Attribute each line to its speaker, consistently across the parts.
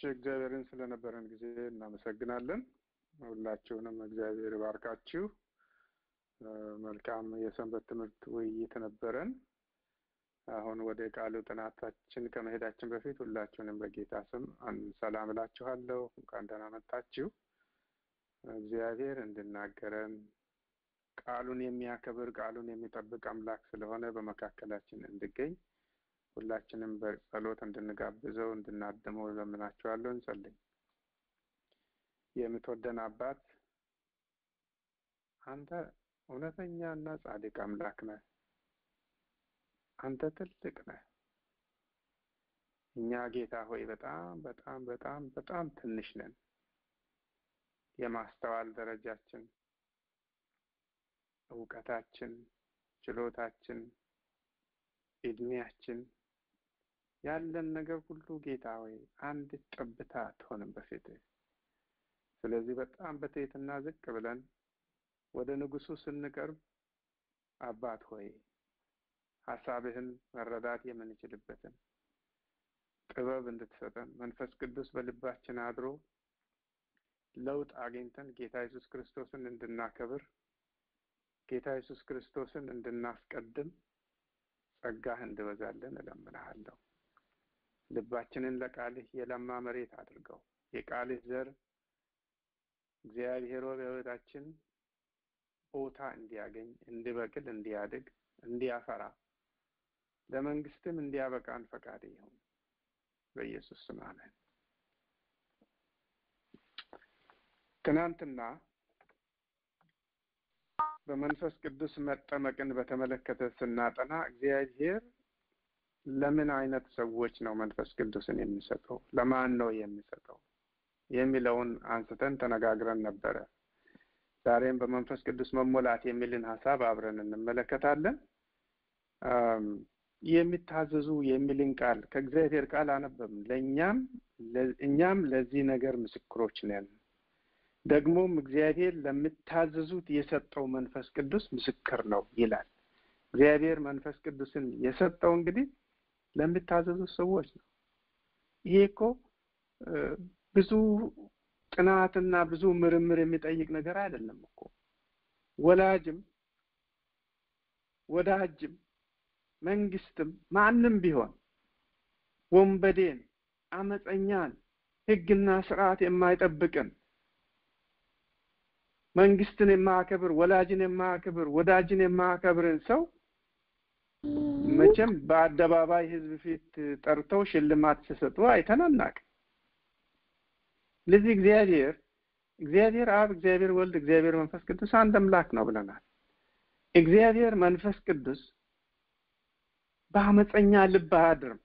Speaker 1: እግዚአብሔርን ስለነበረን ጊዜ እናመሰግናለን። ሁላችሁንም እግዚአብሔር ይባርካችሁ። መልካም የሰንበት ትምህርት ውይይት ነበረን። አሁን ወደ ቃሉ ጥናታችን ከመሄዳችን በፊት ሁላችሁንም በጌታ ስም ሰላም እላችኋለሁ። እንኳን ደህና መጣችሁ። እግዚአብሔር እንድናገረን ቃሉን የሚያከብር ቃሉን የሚጠብቅ አምላክ ስለሆነ በመካከላችን እንድገኝ ሁላችንም በጸሎት እንድንጋብዘው እንድናድመው እለምናችኋለሁ። እንጸልይ። የምትወደን አባት አንተ እውነተኛ እና ጻድቅ አምላክ ነህ። አንተ ትልቅ ነህ። እኛ ጌታ ሆይ በጣም በጣም በጣም በጣም ትንሽ ነን። የማስተዋል ደረጃችን፣ እውቀታችን፣ ችሎታችን፣ እድሜያችን ያለን ነገር ሁሉ ጌታ ሆይ አንድ ጠብታ አትሆንም በፊትህ። ስለዚህ በጣም በትህትና ዝቅ ብለን ወደ ንጉሱ ስንቀርብ አባት ሆይ ሀሳብህን መረዳት የምንችልበትን ጥበብ እንድትሰጠን መንፈስ ቅዱስ በልባችን አድሮ ለውጥ አግኝተን ጌታ ኢየሱስ ክርስቶስን እንድናከብር ጌታ ኢየሱስ ክርስቶስን እንድናስቀድም ጸጋህ እንድበዛለን እለምንሃለሁ። ልባችንን ለቃልህ የለማ መሬት አድርገው። የቃልህ ዘር እግዚአብሔር በሕይወታችን ቦታ እንዲያገኝ፣ እንዲበቅል፣ እንዲያድግ፣ እንዲያፈራ ለመንግስትም እንዲያበቃን ፈቃድ ይሁን። በኢየሱስ ስም አሜን። ትናንትና በመንፈስ ቅዱስ መጠመቅን በተመለከተ ስናጠና እግዚአብሔር ለምን አይነት ሰዎች ነው መንፈስ ቅዱስን የሚሰጠው? ለማን ነው የሚሰጠው? የሚለውን አንስተን ተነጋግረን ነበረ። ዛሬም በመንፈስ ቅዱስ መሞላት የሚልን ሀሳብ አብረን እንመለከታለን። የሚታዘዙ የሚልን ቃል ከእግዚአብሔር ቃል አነበብን። ለእኛም እኛም ለዚህ ነገር ምስክሮች ነን። ደግሞም እግዚአብሔር ለሚታዘዙት የሰጠው መንፈስ ቅዱስ ምስክር ነው ይላል። እግዚአብሔር መንፈስ ቅዱስን የሰጠው እንግዲህ ለሚታዘዙት ሰዎች ነው። ይሄ እኮ ብዙ ጥናትና ብዙ ምርምር የሚጠይቅ ነገር አይደለም እኮ ወላጅም ወዳጅም መንግስትም ማንም ቢሆን ወንበዴን፣ አመፀኛን፣ ሕግና ስርዓት የማይጠብቅን መንግስትን የማያከብር ወላጅን የማያከብር ወዳጅን የማያከብርን ሰው መቼም በአደባባይ ህዝብ ፊት ጠርተው ሽልማት ሲሰጡ አይተን አናውቅም። ስለዚህ እግዚአብሔር እግዚአብሔር አብ፣ እግዚአብሔር ወልድ፣ እግዚአብሔር መንፈስ ቅዱስ አንድ አምላክ ነው ብለናል። እግዚአብሔር መንፈስ ቅዱስ በአመፀኛ ልብ አያድርም።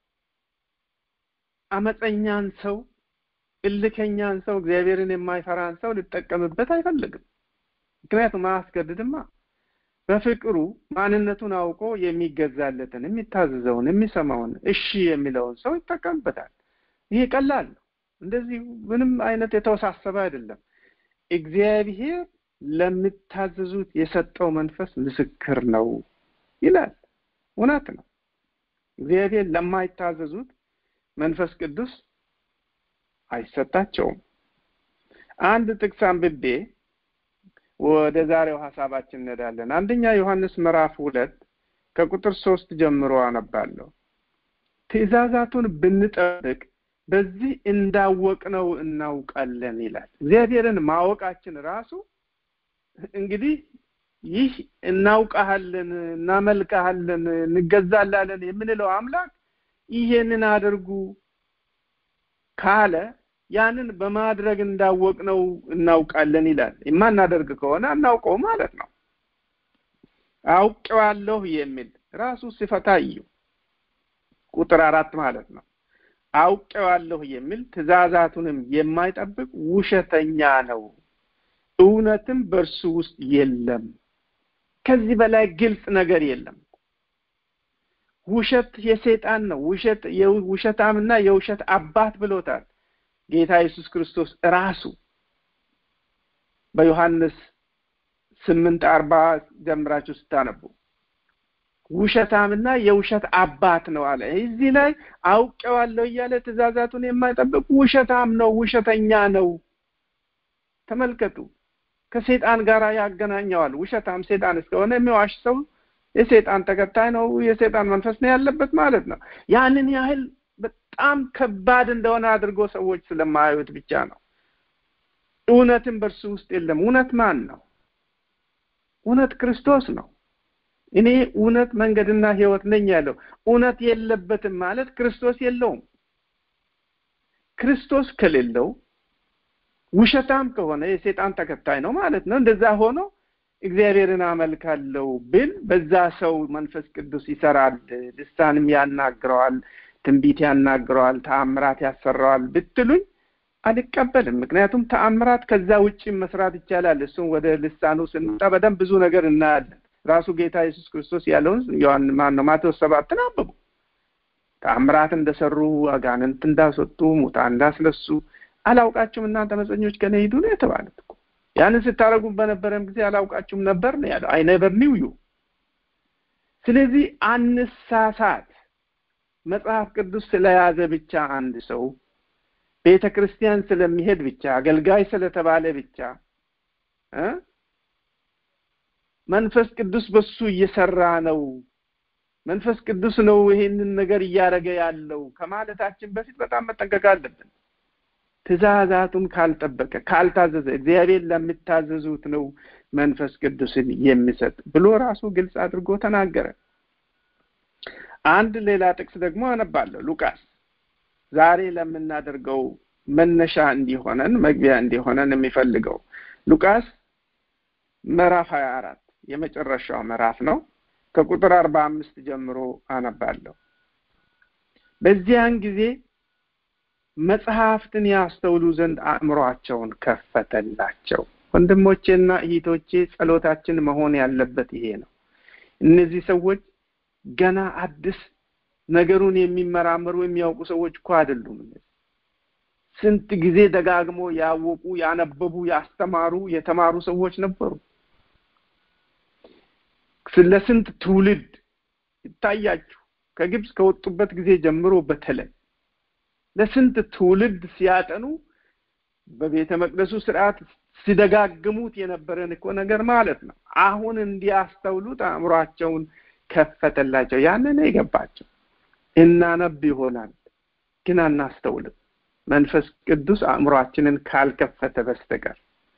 Speaker 1: አመፀኛን ሰው፣ እልከኛን ሰው፣ እግዚአብሔርን የማይፈራን ሰው ሊጠቀምበት አይፈልግም። ምክንያቱም አያስገድድማ። በፍቅሩ ማንነቱን አውቆ የሚገዛለትን፣ የሚታዘዘውን፣ የሚሰማውን፣ እሺ የሚለውን ሰው ይጠቀምበታል። ይሄ ቀላል ነው። እንደዚህ ምንም አይነት የተወሳሰበ አይደለም። እግዚአብሔር ለሚታዘዙት የሰጠው መንፈስ ምስክር ነው ይላል። እውነት ነው። እግዚአብሔር ለማይታዘዙት መንፈስ ቅዱስ አይሰጣቸውም። አንድ ጥቅስ አንብቤ ወደ ዛሬው ሀሳባችን እንሄዳለን። አንደኛ ዮሐንስ ምዕራፍ ሁለት ከቁጥር ሶስት ጀምሮ አነባለሁ። ትእዛዛቱን ብንጠብቅ በዚህ እንዳወቅነው እናውቃለን ይላል። እግዚአብሔርን ማወቃችን ራሱ እንግዲህ ይህ እናውቃሃለን፣ እናመልካሃለን፣ እንገዛላለን የምንለው አምላክ ይሄንን አድርጉ ካለ ያንን በማድረግ እንዳወቅነው እናውቃለን ይላል። የማናደርግ ከሆነ አናውቀው ማለት ነው። አውቄዋለሁ የሚል ራሱ ሲፈታ እዩ ቁጥር አራት ማለት ነው። አውቄዋለሁ የሚል ትእዛዛቱንም የማይጠብቅ ውሸተኛ ነው፣ እውነትም በእርሱ ውስጥ የለም። ከዚህ በላይ ግልጽ ነገር የለም። ውሸት የሰይጣን ነው። ውሸት የውሸታምና የውሸት አባት ብሎታል ጌታ ኢየሱስ ክርስቶስ ራሱ በዮሐንስ ስምንት አርባ ጀምራችሁ ስታነቡ ውሸታምና የውሸት አባት ነው አለ። እዚህ ላይ አውቄዋለሁ እያለ ትእዛዛቱን የማይጠብቅ ውሸታም ነው፣ ውሸተኛ ነው። ተመልከቱ፣ ከሴጣን ጋር ያገናኘዋል። ውሸታም ሴጣን እስከሆነ የሚዋሽ ሰው የሴጣን ተከታይ ነው፣ የሴጣን መንፈስ ነው ያለበት ማለት ነው። ያንን ያህል በጣም ከባድ እንደሆነ አድርጎ ሰዎች ስለማያዩት ብቻ ነው። እውነትም በእርሱ ውስጥ የለም። እውነት ማን ነው? እውነት ክርስቶስ ነው። እኔ እውነት መንገድና ሕይወት ነኝ ያለው እውነት የለበትም ማለት ክርስቶስ የለውም። ክርስቶስ ከሌለው ውሸታም ከሆነ የሴጣን ተከታይ ነው ማለት ነው። እንደዛ ሆኖ እግዚአብሔርን አመልካለሁ ብል በዛ ሰው መንፈስ ቅዱስ ይሰራል፣ ልሳንም ያናግረዋል፣ ትንቢት ያናግረዋል፣ ተአምራት ያሰራዋል ብትሉኝ አልቀበልም። ምክንያቱም ተአምራት ከዛ ውጭ መስራት ይቻላል። እሱም ወደ ልሳኑ ስንመጣ በደንብ ብዙ ነገር እናያለን። ራሱ ጌታ ኢየሱስ ክርስቶስ ያለውን ዮሐን ማን ነው ማቴዎስ ሰባትን አንብቡ። ተአምራት እንደሰሩ አጋንንት እንዳስወጡ ሙታን እንዳስነሱ አላውቃችሁም እናንተ አመፀኞች ከኔ ሂዱ ነው የተባሉት እኮ። ያንን ስታደርጉ በነበረም ጊዜ አላውቃችሁም ነበር ነው ያለው። አይ ኔቨር ኒው ዩ። ስለዚህ አንሳሳት። መጽሐፍ ቅዱስ ስለያዘ ብቻ አንድ ሰው ቤተ ክርስቲያን ስለሚሄድ ብቻ አገልጋይ ስለተባለ ብቻ እ መንፈስ ቅዱስ በሱ እየሰራ ነው መንፈስ ቅዱስ ነው ይሄንን ነገር እያደረገ ያለው ከማለታችን በፊት በጣም መጠንቀቅ አለብን። ትእዛዛቱን ካልጠበቀ ካልታዘዘ እግዚአብሔር ለሚታዘዙት ነው መንፈስ ቅዱስን የሚሰጥ ብሎ ራሱ ግልጽ አድርጎ ተናገረ። አንድ ሌላ ጥቅስ ደግሞ አነባለሁ። ሉቃስ ዛሬ ለምናደርገው መነሻ እንዲሆነን መግቢያ እንዲሆነን የሚፈልገው ሉቃስ ምዕራፍ ሀያ አራት የመጨረሻው ምዕራፍ ነው። ከቁጥር አርባ አምስት ጀምሮ አነባለሁ። በዚያን ጊዜ መጽሐፍትን ያስተውሉ ዘንድ አእምሯቸውን ከፈተላቸው። ወንድሞቼና እህቶቼ ጸሎታችን መሆን ያለበት ይሄ ነው። እነዚህ ሰዎች ገና አዲስ ነገሩን የሚመራመሩ የሚያውቁ ሰዎች እኮ አይደሉም። ስንት ጊዜ ደጋግሞ ያወቁ፣ ያነበቡ፣ ያስተማሩ፣ የተማሩ ሰዎች ነበሩ። ለስንት ትውልድ ይታያችሁ ከግብፅ ከወጡበት ጊዜ ጀምሮ በተለይ ለስንት ትውልድ ሲያጠኑ በቤተ መቅደሱ ስርዓት ሲደጋግሙት የነበረን እኮ ነገር ማለት ነው። አሁን እንዲያስተውሉት አእምሯቸውን ከፈተላቸው። ያንን የገባቸው እናነብ ይሆናል ግን አናስተውልም። መንፈስ ቅዱስ አእምሯችንን ካልከፈተ በስተቀር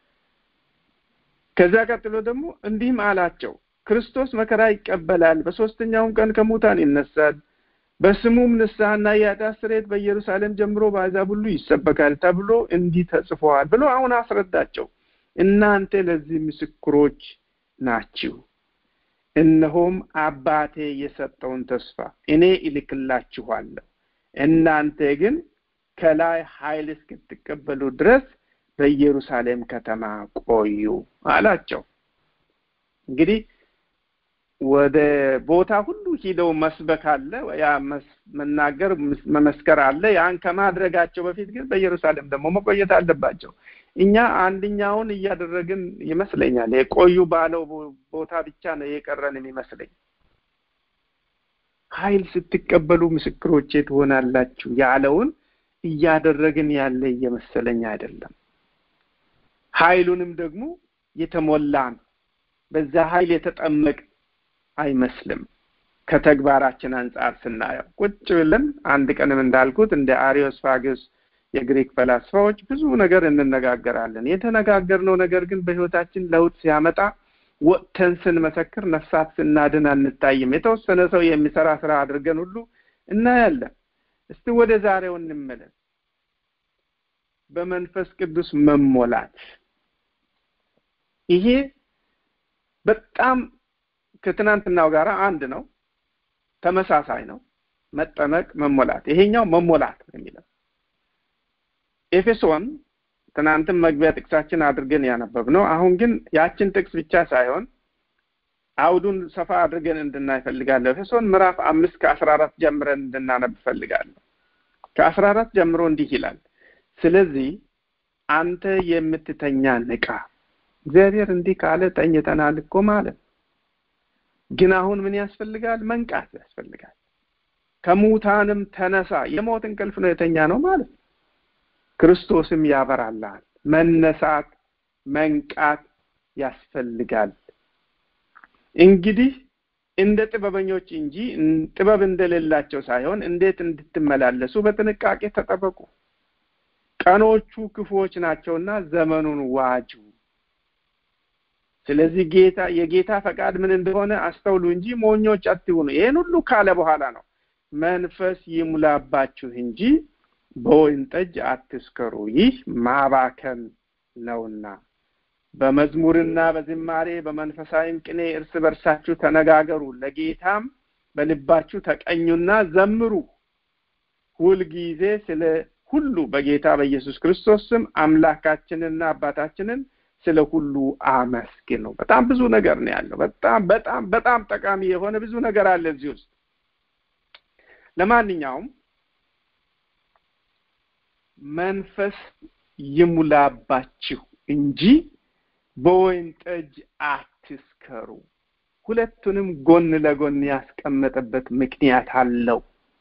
Speaker 1: ከዛ ቀጥሎ ደግሞ እንዲህም አላቸው ክርስቶስ መከራ ይቀበላል፣ በሶስተኛውም ቀን ከሙታን ይነሳል፣ በስሙም ንስሐና የኃጢአት ስርየት በኢየሩሳሌም ጀምሮ በአሕዛብ ሁሉ ይሰበካል ተብሎ እንዲህ ተጽፏል ብሎ አሁን አስረዳቸው። እናንተ ለዚህ ምስክሮች ናችሁ። እነሆም አባቴ የሰጠውን ተስፋ እኔ እልክላችኋለሁ። እናንተ ግን ከላይ ኃይል እስክትቀበሉ ድረስ በኢየሩሳሌም ከተማ ቆዩ አላቸው። እንግዲህ ወደ ቦታ ሁሉ ሂደው መስበክ አለ፣ ያ መናገር መመስከር አለ። ያን ከማድረጋቸው በፊት ግን በኢየሩሳሌም ደግሞ መቆየት አለባቸው። እኛ አንድኛውን እያደረግን ይመስለኛል። የቆዩ ባለው ቦታ ብቻ ነው የቀረን የሚመስለኝ። ኃይል ስትቀበሉ ምስክሮቼ ትሆናላችሁ ያለውን እያደረግን ያለ እየመሰለኝ አይደለም። ኃይሉንም ደግሞ የተሞላን በዛ ኃይል የተጠመቅ አይመስልም። ከተግባራችን አንጻር ስናየው ቁጭ ብለን አንድ ቀንም እንዳልኩት እንደ አሪዮስፋግስ የግሪክ ፈላስፋዎች ብዙ ነገር እንነጋገራለን። የተነጋገርነው ነገር ግን በሕይወታችን ለውጥ ሲያመጣ ወጥተን ስንመሰክር ነፍሳት ስናድን አንታይም። የተወሰነ ሰው የሚሰራ ስራ አድርገን ሁሉ እናያለን። እስቲ ወደ ዛሬው እንመለስ። በመንፈስ ቅዱስ መሞላት ይሄ በጣም ከትናንትናው ጋር አንድ ነው፣ ተመሳሳይ ነው። መጠመቅ፣ መሞላት። ይሄኛው መሞላት ነው የሚለው ኤፌሶን ትናንትም መግቢያ ጥቅሳችን አድርገን ያነበብ ነው። አሁን ግን ያችን ጥቅስ ብቻ ሳይሆን አውዱን ሰፋ አድርገን እንድናይ እፈልጋለሁ። ኤፌሶን ምዕራፍ አምስት ከአስራ አራት ጀምረን እንድናነብ እፈልጋለሁ። ከአስራ አራት ጀምሮ እንዲህ ይላል፣ ስለዚህ አንተ የምትተኛ ንቃ። እግዚአብሔር እንዲህ ካለ ተኝተናል እኮ ማለት ግን አሁን ምን ያስፈልጋል? መንቃት ያስፈልጋል። ከሙታንም ተነሳ። የሞት እንቅልፍ ነው የተኛ ነው ማለት ክርስቶስም ያበራልሃል። መነሳት መንቃት ያስፈልጋል። እንግዲህ እንደ ጥበበኞች እንጂ ጥበብ እንደሌላቸው ሳይሆን እንዴት እንድትመላለሱ በጥንቃቄ ተጠበቁ። ቀኖቹ ክፉዎች ናቸውና ዘመኑን ዋጁ። ስለዚህ ጌታ የጌታ ፈቃድ ምን እንደሆነ አስተውሉ እንጂ ሞኞች አትሁኑ። ይህን ሁሉ ካለ በኋላ ነው መንፈስ ይሙላባችሁ እንጂ በወይን ጠጅ አትስከሩ፣ ይህ ማባከን ነውና በመዝሙርና በዝማሬ በመንፈሳዊም ቅኔ እርስ በርሳችሁ ተነጋገሩ፣ ለጌታም በልባችሁ ተቀኙና ዘምሩ። ሁልጊዜ ስለ ሁሉ በጌታ በኢየሱስ ክርስቶስ ስም አምላካችንና አባታችንን ስለ ሁሉ አመስግኑ። በጣም ብዙ ነገር ነው ያለው። በጣም በጣም በጣም ጠቃሚ የሆነ ብዙ ነገር አለ እዚህ ውስጥ። ለማንኛውም መንፈስ ይሙላባችሁ እንጂ በወይን ጠጅ አትስከሩ። ሁለቱንም ጎን ለጎን ያስቀመጠበት ምክንያት አለው።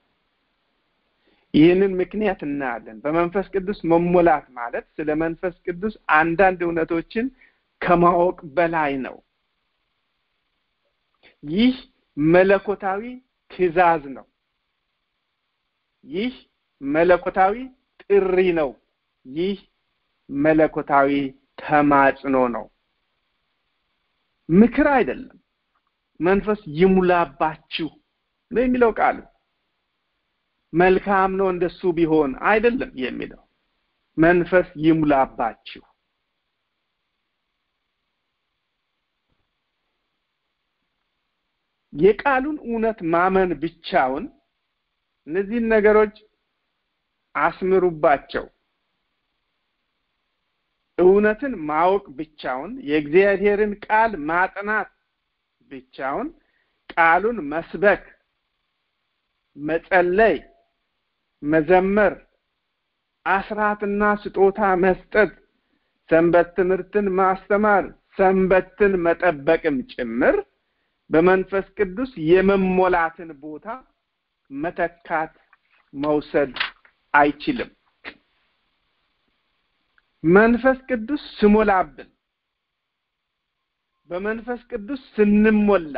Speaker 1: ይህንን ምክንያት እናያለን። በመንፈስ ቅዱስ መሞላት ማለት ስለ መንፈስ ቅዱስ አንዳንድ እውነቶችን ከማወቅ በላይ ነው። ይህ መለኮታዊ ትእዛዝ ነው። ይህ መለኮታዊ ጥሪ ነው። ይህ መለኮታዊ ተማጽኖ ነው። ምክር አይደለም። መንፈስ ይሙላባችሁ ነው የሚለው ቃሉ። መልካም ነው እንደሱ ቢሆን አይደለም የሚለው መንፈስ ይሙላባችሁ። የቃሉን እውነት ማመን ብቻውን እነዚህን ነገሮች አስምሩባቸው። እውነትን ማወቅ ብቻውን የእግዚአብሔርን ቃል ማጥናት ብቻውን ቃሉን መስበክ፣ መጸለይ፣ መዘመር፣ አስራትና ስጦታ መስጠት፣ ሰንበት ትምህርትን ማስተማር፣ ሰንበትን መጠበቅም ጭምር በመንፈስ ቅዱስ የመሞላትን ቦታ መተካት መውሰድ አይችልም። መንፈስ ቅዱስ ስሞላብን በመንፈስ ቅዱስ ስንሞላ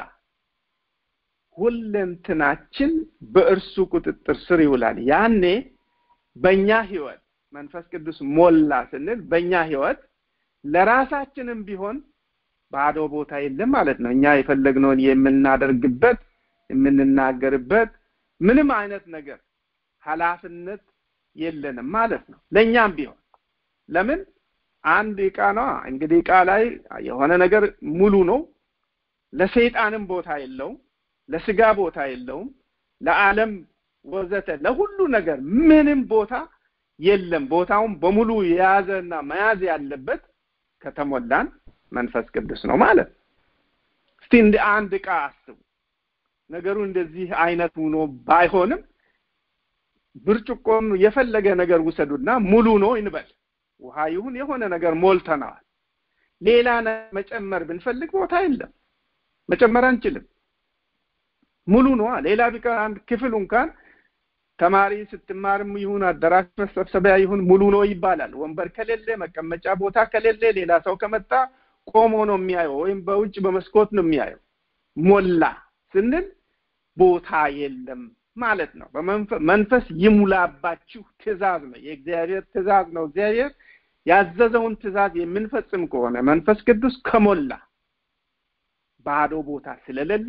Speaker 1: ሁለንትናችን በእርሱ ቁጥጥር ስር ይውላል። ያኔ በእኛ ህይወት መንፈስ ቅዱስ ሞላ ስንል በእኛ ህይወት ለራሳችንም ቢሆን ባዶ ቦታ የለም ማለት ነው። እኛ የፈለግነውን የምናደርግበት የምንናገርበት ምንም አይነት ነገር ኃላፊነት የለንም ማለት ነው። ለእኛም ቢሆን ለምን አንድ እቃ ነዋ። እንግዲህ እቃ ላይ የሆነ ነገር ሙሉ ነው። ለሰይጣንም ቦታ የለውም፣ ለስጋ ቦታ የለውም፣ ለዓለም ወዘተ ለሁሉ ነገር ምንም ቦታ የለም። ቦታውን በሙሉ የያዘና መያዝ ያለበት ከተሞላን መንፈስ ቅዱስ ነው ማለት ነው። እስቲ እንደ አንድ እቃ አስቡ። ነገሩ እንደዚህ አይነት ሆኖ ባይሆንም ብርጭቆን የፈለገ ነገር ውሰዱና ሙሉ ነው እንበል ውሃ ይሁን የሆነ ነገር ሞልተነዋል። ሌላ መጨመር ብንፈልግ ቦታ የለም፣ መጨመር አንችልም። ሙሉ ነዋ። ሌላ ቢቀር አንድ ክፍል እንኳን ተማሪ ስትማርም ይሁን አዳራሽ መሰብሰቢያ ይሁን ሙሉ ነው ይባላል። ወንበር ከሌለ መቀመጫ ቦታ ከሌለ ሌላ ሰው ከመጣ ቆሞ ነው የሚያየው፣ ወይም በውጭ በመስኮት ነው የሚያየው። ሞላ ስንል ቦታ የለም ማለት ነው። መንፈስ ይሙላባችሁ ትእዛዝ ነው፣ የእግዚአብሔር ትእዛዝ ነው። እግዚአብሔር ያዘዘውን ትእዛዝ የምንፈጽም ከሆነ መንፈስ ቅዱስ ከሞላ ባዶ ቦታ ስለሌለ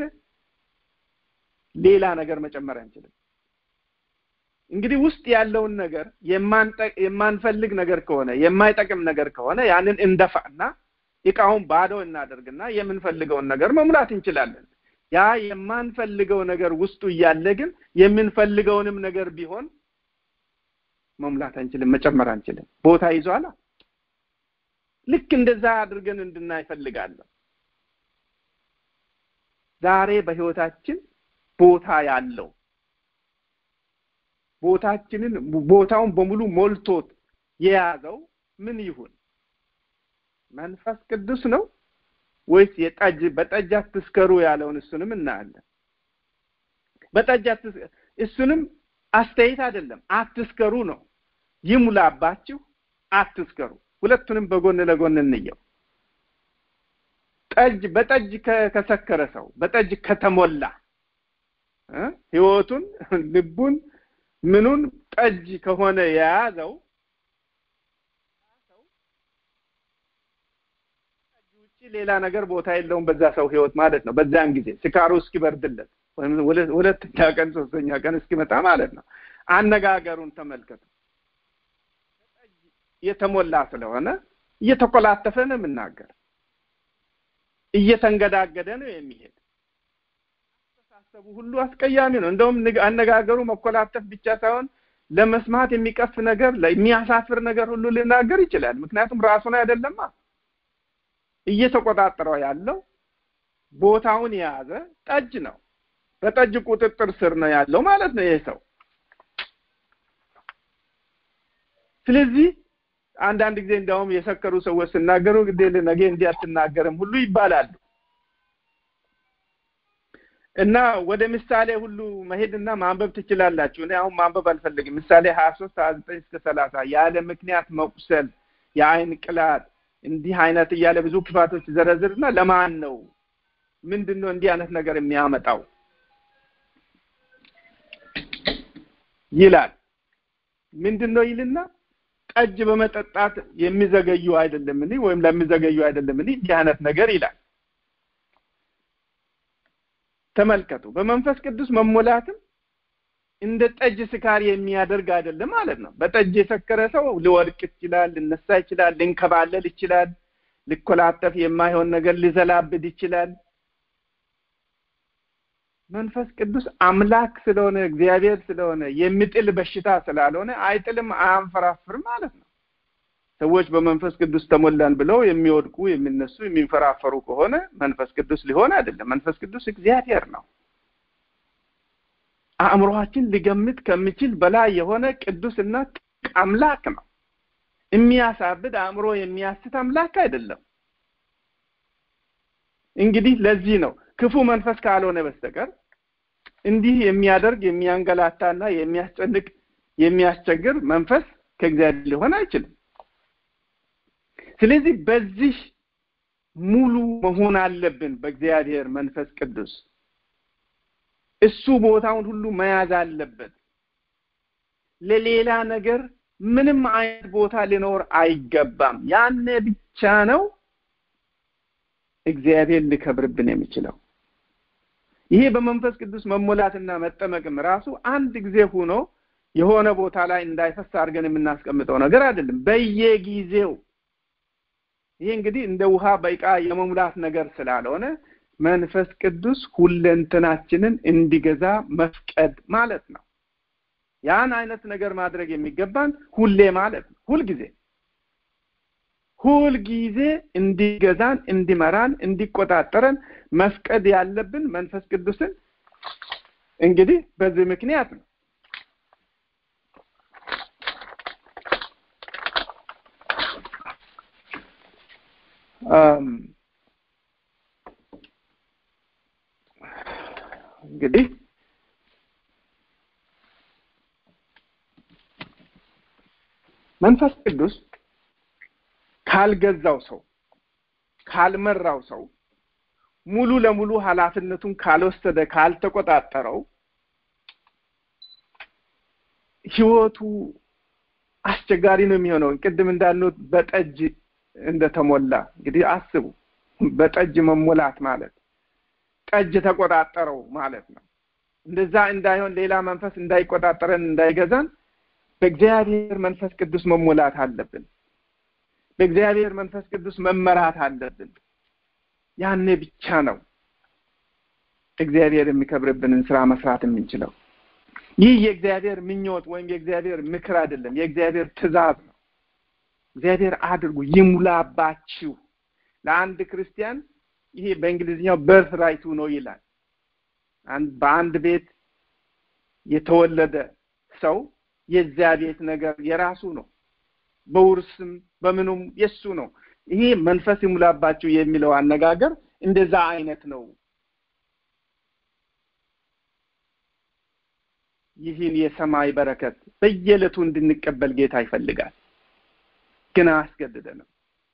Speaker 1: ሌላ ነገር መጨመር አንችልም። እንግዲህ ውስጥ ያለውን ነገር የማንፈልግ ነገር ከሆነ የማይጠቅም ነገር ከሆነ ያንን እንደፋና እቃውን ባዶ እናደርግና የምንፈልገውን ነገር መሙላት እንችላለን። ያ የማንፈልገው ነገር ውስጡ እያለ ግን የምንፈልገውንም ነገር ቢሆን መሙላት አንችልም፣ መጨመር አንችልም። ቦታ ይዟላ። ልክ እንደዛ አድርገን እንድናይ እፈልጋለሁ። ዛሬ በህይወታችን ቦታ ያለው ቦታችንን ቦታውን በሙሉ ሞልቶት የያዘው ምን ይሁን? መንፈስ ቅዱስ ነው ወይስ የጠጅ በጠጅ አትስከሩ ያለውን እሱንም እናያለን። በጠጅ እሱንም አስተያየት አይደለም፣ አትስከሩ ነው። ይሙላባችሁ፣ አትስከሩ። ሁለቱንም በጎን ለጎን እንየው። ጠጅ በጠጅ ከሰከረ ሰው በጠጅ ከተሞላ ህይወቱን ልቡን ምኑን ጠጅ ከሆነ የያዘው ጠጅ ውጭ ሌላ ነገር ቦታ የለውም በዛ ሰው ህይወት ማለት ነው። በዛን ጊዜ ስካሩ እስኪበርድለት ወይም ሁለተኛ ቀን ሶስተኛ ቀን እስኪመጣ ማለት ነው። አነጋገሩን ተመልከቱ። የተሞላ ስለሆነ እየተኮላተፈ ነው የምናገር፣ እየተንገዳገደ ነው የሚሄድ አስተሳሰቡ ሁሉ አስቀያሚ ነው። እንደውም አነጋገሩ መኮላተፍ ብቻ ሳይሆን ለመስማት የሚቀፍ ነገር፣ የሚያሳፍር ነገር ሁሉ ሊናገር ይችላል። ምክንያቱም ራሱን አይደለማ እየተቆጣጠረው ያለው ቦታውን የያዘ ጠጅ ነው። በጠጅ ቁጥጥር ስር ነው ያለው ማለት ነው ይሄ ሰው። ስለዚህ አንዳንድ ጊዜ እንዲያውም የሰከሩ ሰዎች ሲናገሩ ግዴ ነገ እንዲህ አትናገርም ሁሉ ይባላሉ። እና ወደ ምሳሌ ሁሉ መሄድና ማንበብ ትችላላችሁ። እኔ አሁን ማንበብ አልፈልግም። ምሳሌ ሀያ ሶስት ሀያ ዘጠኝ እስከ ሰላሳ ያለ ምክንያት መቁሰል፣ የአይን ቅላት፣ እንዲህ አይነት እያለ ብዙ ክፋቶች ዘረዝርና ለማን ነው ምንድን ነው እንዲህ አይነት ነገር የሚያመጣው ይላል። ምንድን ነው ይልና ጠጅ በመጠጣት የሚዘገዩ አይደለምን ወይም ለሚዘገዩ አይደለምን እንዲህ አይነት ነገር ይላል። ተመልከቱ። በመንፈስ ቅዱስ መሞላትም እንደ ጠጅ ስካር የሚያደርግ አይደለም ማለት ነው። በጠጅ የሰከረ ሰው ሊወድቅ ይችላል፣ ሊነሳ ይችላል፣ ሊንከባለል ይችላል፣ ሊኮላተፍ የማይሆን ነገር ሊዘላብድ ይችላል። መንፈስ ቅዱስ አምላክ ስለሆነ እግዚአብሔር ስለሆነ የሚጥል በሽታ ስላልሆነ አይጥልም፣ አያንፈራፍርም ማለት ነው። ሰዎች በመንፈስ ቅዱስ ተሞላን ብለው የሚወድቁ የሚነሱ የሚንፈራፈሩ ከሆነ መንፈስ ቅዱስ ሊሆን አይደለም። መንፈስ ቅዱስ እግዚአብሔር ነው። አእምሮአችን ሊገምት ከሚችል በላይ የሆነ ቅዱስና አምላክ ነው። የሚያሳብድ አእምሮ የሚያስት አምላክ አይደለም። እንግዲህ ለዚህ ነው ክፉ መንፈስ ካልሆነ በስተቀር እንዲህ የሚያደርግ የሚያንገላታና የሚያስጨንቅ የሚያስቸግር መንፈስ ከእግዚአብሔር ሊሆን አይችልም። ስለዚህ በዚህ ሙሉ መሆን አለብን በእግዚአብሔር መንፈስ ቅዱስ። እሱ ቦታውን ሁሉ መያዝ አለበት። ለሌላ ነገር ምንም አይነት ቦታ ሊኖር አይገባም። ያኔ ብቻ ነው እግዚአብሔር ሊከብርብን የሚችለው። ይሄ በመንፈስ ቅዱስ መሞላትና መጠመቅም ራሱ አንድ ጊዜ ሆኖ የሆነ ቦታ ላይ እንዳይፈስ አድርገን የምናስቀምጠው ነገር አይደለም። በየጊዜው ይሄ እንግዲህ እንደ ውሃ በዕቃ የመሙላት ነገር ስላልሆነ መንፈስ ቅዱስ ሁለንተናችንን እንዲገዛ መፍቀድ ማለት ነው። ያን አይነት ነገር ማድረግ የሚገባን ሁሌ ማለት ነው። ሁልጊዜ ሁልጊዜ እንዲገዛን፣ እንዲመራን፣ እንዲቆጣጠረን መፍቀድ ያለብን መንፈስ ቅዱስን እንግዲህ በዚህ ምክንያት ነው። እንግዲህ መንፈስ ቅዱስ ካልገዛው ሰው ካልመራው ሰው ሙሉ ለሙሉ ኃላፊነቱን ካልወሰደ ካልተቆጣጠረው ህይወቱ አስቸጋሪ ነው የሚሆነው። ቅድም እንዳልነው በጠጅ እንደተሞላ እንግዲህ አስቡ። በጠጅ መሞላት ማለት ጠጅ ተቆጣጠረው ማለት ነው። እንደዛ እንዳይሆን ሌላ መንፈስ እንዳይቆጣጠረን እንዳይገዛን በእግዚአብሔር መንፈስ ቅዱስ መሞላት አለብን። በእግዚአብሔር መንፈስ ቅዱስ መመራት አለብን። ያኔ ብቻ ነው እግዚአብሔር የሚከብርብንን ስራ መስራት የምንችለው። ይህ የእግዚአብሔር ምኞት ወይም የእግዚአብሔር ምክር አይደለም፣ የእግዚአብሔር ትእዛዝ ነው። እግዚአብሔር አድርጉ ይሙላባችሁ። ለአንድ ክርስቲያን ይሄ በእንግሊዝኛው በርት ራይቱ ነው ይላል። በአንድ ቤት የተወለደ ሰው የዚያ ቤት ነገር የራሱ ነው። በውርስም በምኑም የሱ ነው። ይሄ መንፈስ ይሙላባችሁ የሚለው አነጋገር እንደዛ አይነት ነው። ይህን የሰማይ በረከት በየዕለቱ እንድንቀበል ጌታ ይፈልጋል፣ ግን አያስገድደንም።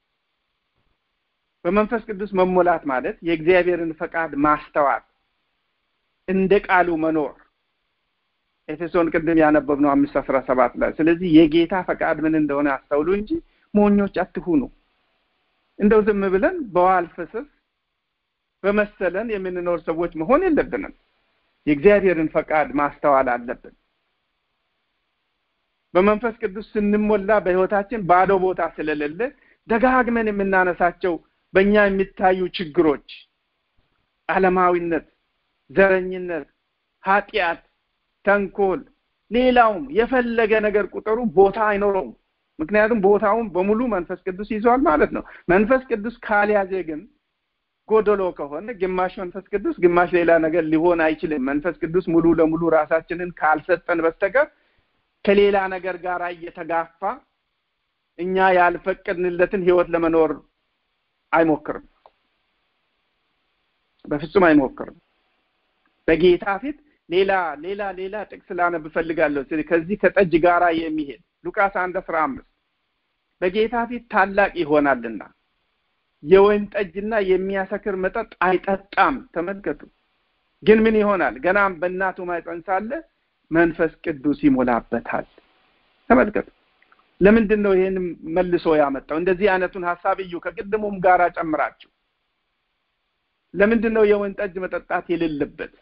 Speaker 1: በመንፈስ ቅዱስ መሞላት ማለት የእግዚአብሔርን ፈቃድ ማስተዋል፣ እንደ ቃሉ መኖር ኤፌሶን ቅድም ያነበብነው አምስት አስራ ሰባት ላይ ስለዚህ የጌታ ፈቃድ ምን እንደሆነ አስተውሉ እንጂ ሞኞች አትሁኑ። እንደው ዝም ብለን በዋል ፈሰስ በመሰለን የምንኖር ሰዎች መሆን የለብንም። የእግዚአብሔርን ፈቃድ ማስተዋል አለብን። በመንፈስ ቅዱስ ስንሞላ በሕይወታችን ባዶ ቦታ ስለሌለ ደጋግመን የምናነሳቸው በእኛ የሚታዩ ችግሮች፣ ዓለማዊነት፣ ዘረኝነት፣ ኃጢአት፣ ተንኮል፣ ሌላውም የፈለገ ነገር ቁጥሩ ቦታ አይኖረውም። ምክንያቱም ቦታውን በሙሉ መንፈስ ቅዱስ ይዟል ማለት ነው። መንፈስ ቅዱስ ካልያዘ ግን ጎደሎ ከሆነ ግማሽ መንፈስ ቅዱስ ግማሽ ሌላ ነገር ሊሆን አይችልም። መንፈስ ቅዱስ ሙሉ ለሙሉ ራሳችንን ካልሰጠን በስተቀር ከሌላ ነገር ጋር እየተጋፋ እኛ ያልፈቀድንለትን ህይወት ለመኖር አይሞክርም። በፍጹም አይሞክርም። በጌታ ፊት ሌላ ሌላ ሌላ ጥቅስ ላነብ እፈልጋለሁ። ከዚህ ከጠጅ ጋራ የሚሄድ ሉቃስ አንድ አስራ አምስት በጌታ ፊት ታላቅ ይሆናልና የወይን ጠጅና የሚያሰክር መጠጥ አይጠጣም። ተመልከቱ። ግን ምን ይሆናል? ገናም በእናቱ ማኅፀን ሳለ መንፈስ ቅዱስ ይሞላበታል። ተመልከቱ። ለምንድን ነው ይሄን መልሶ ያመጣው? እንደዚህ አይነቱን ሀሳብ እዩ። ከቅድሙም ጋር ጨምራችሁ ለምንድን ነው የወይን ጠጅ መጠጣት የሌለበት?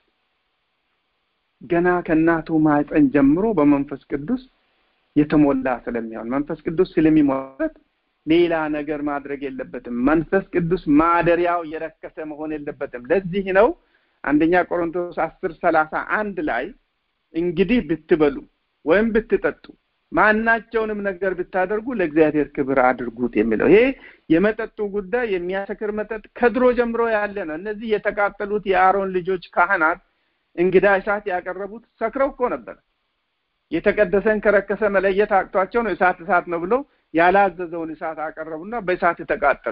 Speaker 1: ገና ከእናቱ ማኅፀን ጀምሮ በመንፈስ ቅዱስ የተሞላ ስለሚሆን መንፈስ ቅዱስ ስለሚሞላበት ሌላ ነገር ማድረግ የለበትም። መንፈስ ቅዱስ ማደሪያው የረከሰ መሆን የለበትም። ለዚህ ነው አንደኛ ቆሮንቶስ አስር ሰላሳ አንድ ላይ እንግዲህ ብትበሉ ወይም ብትጠጡ ማናቸውንም ነገር ብታደርጉ ለእግዚአብሔር ክብር አድርጉት የሚለው ይሄ የመጠጡ ጉዳይ የሚያሰክር መጠጥ ከድሮ ጀምሮ ያለ ነው። እነዚህ የተቃጠሉት የአሮን ልጆች ካህናት እንግዳ እሳት ያቀረቡት ሰክረው እኮ ነበር። የተቀደሰን ከረከሰ መለየት አቅቷቸው ነው እሳት እሳት ነው ብለው ያላዘዘውን እሳት አቀረቡና በእሳት የተቃጠሉ።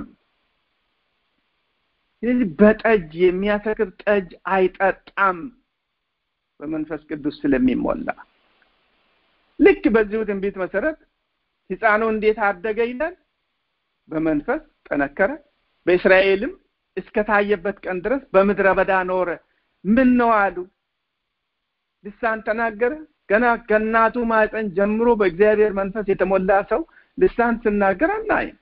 Speaker 1: ስለዚህ በጠጅ የሚያሰክር ጠጅ አይጠጣም በመንፈስ ቅዱስ ስለሚሞላ። ልክ በዚሁ ትንቢት መሰረት ሕፃኑ እንዴት አደገ ይላል? በመንፈስ ጠነከረ፣ በእስራኤልም እስከታየበት ቀን ድረስ በምድረ በዳ ኖረ። ምን ነው አሉ? ልሳን ተናገረ። ገና ከእናቱ ማህፀን ጀምሮ በእግዚአብሔር መንፈስ የተሞላ ሰው ልሳን ስናገር አናይም።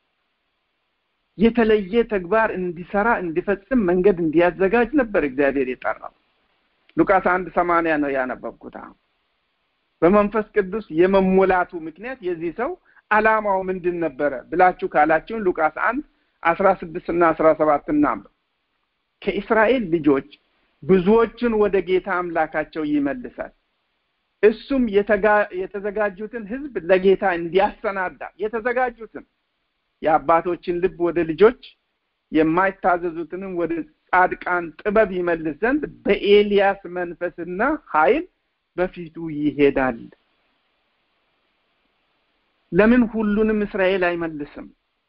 Speaker 1: የተለየ ተግባር እንዲሰራ እንዲፈጽም መንገድ እንዲያዘጋጅ ነበር እግዚአብሔር የጠራው። ሉቃስ አንድ ሰማንያ ነው ያነበብኩት። አሁን በመንፈስ ቅዱስ የመሞላቱ ምክንያት የዚህ ሰው ዓላማው ምንድን ነበረ ብላችሁ ካላችሁን ሉቃስ አንድ አስራ ስድስት እና አስራ ሰባት እናንብብ። ከእስራኤል ልጆች ብዙዎችን ወደ ጌታ አምላካቸው ይመልሳል እሱም የተዘጋጁትን ሕዝብ ለጌታ እንዲያሰናዳ የተዘጋጁትን የአባቶችን ልብ ወደ ልጆች የማይታዘዙትንም ወደ ጻድቃን ጥበብ ይመልስ ዘንድ በኤልያስ መንፈስና ኃይል በፊቱ ይሄዳል። ለምን ሁሉንም እስራኤል አይመልስም?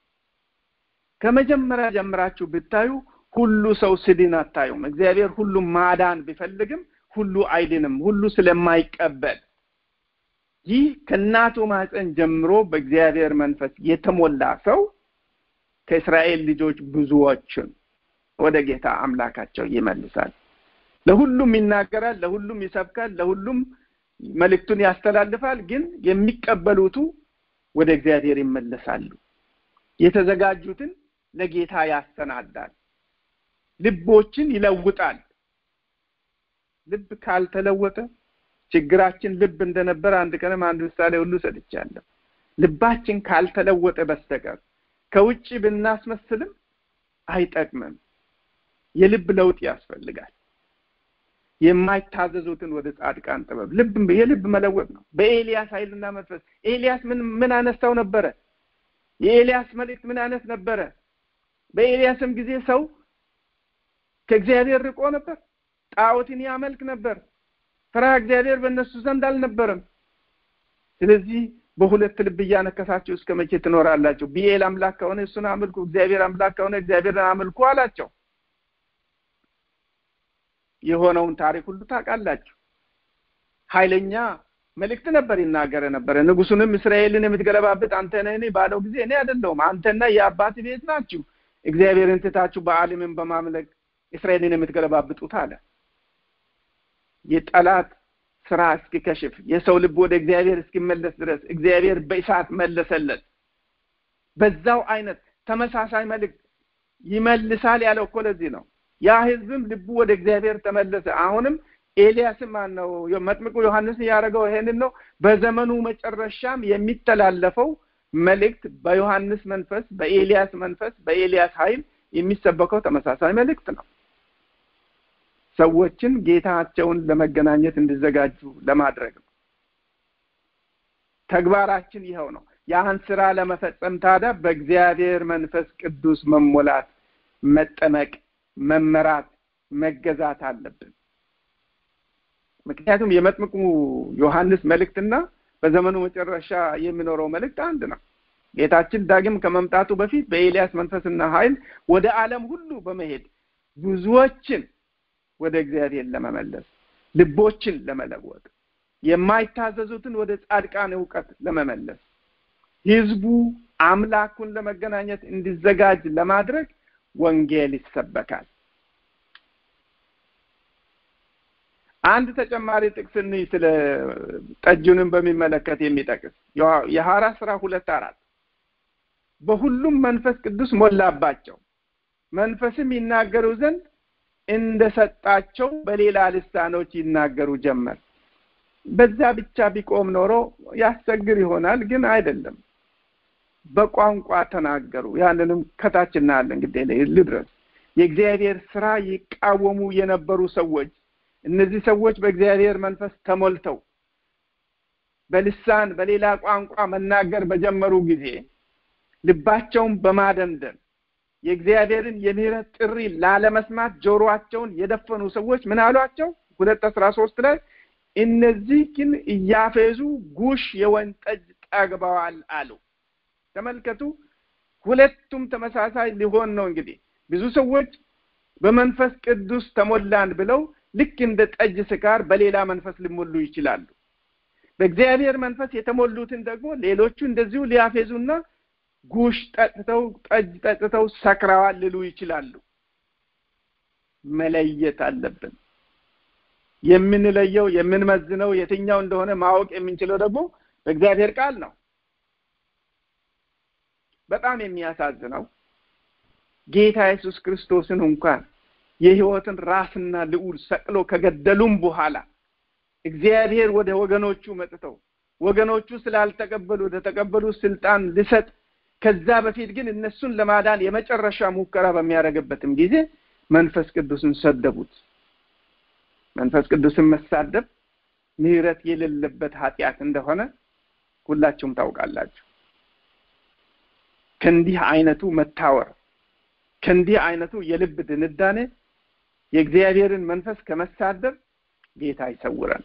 Speaker 1: ከመጀመሪያ ጀምራችሁ ብታዩ ሁሉ ሰው ስድን አታዩም። እግዚአብሔር ሁሉም ማዳን ቢፈልግም ሁሉ አይድንም፣ ሁሉ ስለማይቀበል ይህ ከእናቱ ማህፀን ጀምሮ በእግዚአብሔር መንፈስ የተሞላ ሰው ከእስራኤል ልጆች ብዙዎችን ወደ ጌታ አምላካቸው ይመልሳል። ለሁሉም ይናገራል፣ ለሁሉም ይሰብካል፣ ለሁሉም መልእክቱን ያስተላልፋል። ግን የሚቀበሉቱ ወደ እግዚአብሔር ይመለሳሉ። የተዘጋጁትን ለጌታ ያሰናዳል፣ ልቦችን ይለውጣል። ልብ ካልተለወጠ ችግራችን ልብ እንደነበረ አንድ ቀንም አንድ ምሳሌ ሁሉ ሰጥቻለሁ። ልባችን ካልተለወጠ በስተቀር ከውጭ ብናስመስልም አይጠቅምም። የልብ ለውጥ ያስፈልጋል። የማይታዘዙትን ወደ ጻድቃን ጥበብ ልብ የልብ መለወጥ ነው። በኤልያስ ኃይልና መንፈስ ኤልያስ ምን ምን አነሳው ነበረ? የኤልያስ መልእክት ምን አይነት ነበረ? በኤልያስም ጊዜ ሰው ከእግዚአብሔር ርቆ ነበር። ጣዖትን ያመልክ ነበር። ፍርሃ እግዚአብሔር በእነሱ ዘንድ አልነበረም። ስለዚህ በሁለት ልብ እያነከሳችሁ እስከ መቼ ትኖራላችሁ? ቢኤል አምላክ ከሆነ እሱን አምልኩ፣ እግዚአብሔር አምላክ ከሆነ እግዚአብሔርን አምልኩ አላቸው። የሆነውን ታሪክ ሁሉ ታውቃላችሁ። ኃይለኛ መልእክት ነበር ይናገረ ነበረ። ንጉሱንም እስራኤልን የምትገለባብጥ አንተ ነህ ባለው ጊዜ እኔ አይደለሁም አንተና የአባት ቤት ናችሁ እግዚአብሔርን ትታችሁ በአሊምን በማምለክ እስራኤልን የምትገለባብጡት አለ። የጠላት ስራ እስኪከሽፍ የሰው ልብ ወደ እግዚአብሔር እስኪመለስ ድረስ እግዚአብሔር በእሳት መለሰለት። በዛው አይነት ተመሳሳይ መልእክት ይመልሳል ያለው እኮ ለዚህ ነው። ያ ህዝብም ልቡ ወደ እግዚአብሔር ተመለሰ። አሁንም ኤልያስም ማን ነው መጥምቁ ዮሐንስ ያደረገው ይሄንን ነው። በዘመኑ መጨረሻም የሚተላለፈው መልእክት በዮሐንስ መንፈስ፣ በኤልያስ መንፈስ፣ በኤልያስ ኃይል የሚሰበከው ተመሳሳይ መልእክት ነው። ሰዎችን ጌታቸውን ለመገናኘት እንዲዘጋጁ ለማድረግ ነው። ተግባራችን ይኸው ነው። ያን ስራ ለመፈጸም ታዲያ በእግዚአብሔር መንፈስ ቅዱስ መሞላት፣ መጠመቅ፣ መመራት፣ መገዛት አለብን። ምክንያቱም የመጥምቁ ዮሐንስ መልእክትና በዘመኑ መጨረሻ የሚኖረው መልእክት አንድ ነው። ጌታችን ዳግም ከመምጣቱ በፊት በኤልያስ መንፈስና ኃይል ወደ ዓለም ሁሉ በመሄድ ብዙዎችን ወደ እግዚአብሔር ለመመለስ ልቦችን ለመለወጥ የማይታዘዙትን ወደ ጻድቃን እውቀት ለመመለስ ህዝቡ አምላኩን ለመገናኘት እንዲዘጋጅ ለማድረግ ወንጌል ይሰበካል። አንድ ተጨማሪ ጥቅስ እንይ ስለ ጠጁንም በሚመለከት የሚጠቅስ የሐዋርያት ሥራ ሁለት አራት በሁሉም መንፈስ ቅዱስ ሞላባቸው መንፈስም ይናገሩ ዘንድ እንደሰጣቸው በሌላ ልሳኖች ይናገሩ ጀመር። በዛ ብቻ ቢቆም ኖሮ ያስቸግር ይሆናል፣ ግን አይደለም። በቋንቋ ተናገሩ። ያንንም ከታች እናያለን። እንግዲህ ልድረስ የእግዚአብሔር ስራ ይቃወሙ የነበሩ ሰዎች እነዚህ ሰዎች በእግዚአብሔር መንፈስ ተሞልተው በልሳን በሌላ ቋንቋ መናገር በጀመሩ ጊዜ ልባቸውን በማደንደን የእግዚአብሔርን የምህረት ጥሪ ላለመስማት ጆሮአቸውን የደፈኑ ሰዎች ምን አሏቸው? ሁለት አስራ ሶስት ላይ እነዚህ ግን እያፌዙ ጉሽ የወይን ጠጅ ጠግበዋል አሉ። ተመልከቱ፣ ሁለቱም ተመሳሳይ ሊሆን ነው። እንግዲህ ብዙ ሰዎች በመንፈስ ቅዱስ ተሞላን ብለው ልክ እንደ ጠጅ ስካር በሌላ መንፈስ ሊሞሉ ይችላሉ። በእግዚአብሔር መንፈስ የተሞሉትን ደግሞ ሌሎቹ እንደዚሁ ሊያፌዙና ጉሽ ጠጥተው ጠጅ ጠጥተው ሰክረዋል ሊሉ ይችላሉ። መለየት አለብን። የምንለየው የምንመዝነው የትኛው እንደሆነ ማወቅ የምንችለው ደግሞ በእግዚአብሔር ቃል ነው። በጣም የሚያሳዝነው ጌታ ኢየሱስ ክርስቶስን እንኳን የሕይወትን ራስና ልዑል ሰቅሎ ከገደሉም በኋላ እግዚአብሔር ወደ ወገኖቹ መጥተው ወገኖቹ ስላልተቀበሉ ለተቀበሉ ስልጣን ልሰጥ ከዛ በፊት ግን እነሱን ለማዳን የመጨረሻ ሙከራ በሚያደርግበትም ጊዜ መንፈስ ቅዱስን ሰደቡት። መንፈስ ቅዱስን መሳደብ ምሕረት የሌለበት ኃጢአት እንደሆነ ሁላችሁም ታውቃላችሁ። ከእንዲህ አይነቱ መታወር ከእንዲህ አይነቱ የልብ ድንዳኔ የእግዚአብሔርን መንፈስ ከመሳደብ ጌታ ይሰውረን።